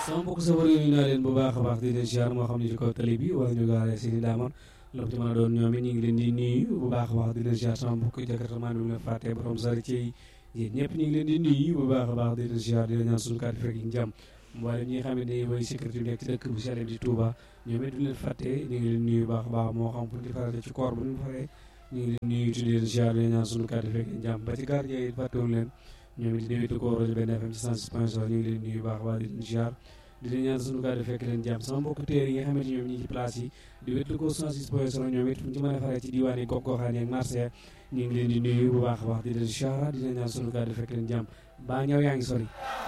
sama mbokk sa war yi naa leen bu baax a baax di leen ziar moo xam ne ci kaw tali bi wala ñu gaaree seeni daamoon la ci mën a doon ñoom it ñu ngi leen di nuyu bu baax a baax di leen ziar sama mbokk jakartamaan bi mu leen fàttee borom sari ci yéen ñëpp ñu ngi leen di nuyu bu baax a baax di leen ziar di leen ñaan suñu kàddu fekk yi jàmm mboolem ñi nga xam ne mooy sécurité bi nekk ci dëkk bu sell di Touba ñoom it du leen fàttee ñu ngi leen nuyu bu baax a baax moo xam pour di farate ci koor bu ñu faree ñu ngi leen nuyu di leen ziar di leen ñaan suñu kàddu fekk yi jàmm ba ci gardien yi fàttewuñ leen ñoom it di déwétu ko rajo benn FM ci 106.0 ñu ngi leen nuyu baax a baax di leen ziar di leen ñaan suñu kàddu fekk leen jàmm sama mbokk téer yi nga xamante ñoom ñi ci place yi di wétlu ko 106.0 ñoom it fu ñu ci mën a faree ci diwaan yi gox goxaan yi ak marché ñu ngi leen di nuyu bu baax a baax di leen ziar di leen ñaan suñu kàddu fekk leen jàmm baa ñëw yaa ngi sori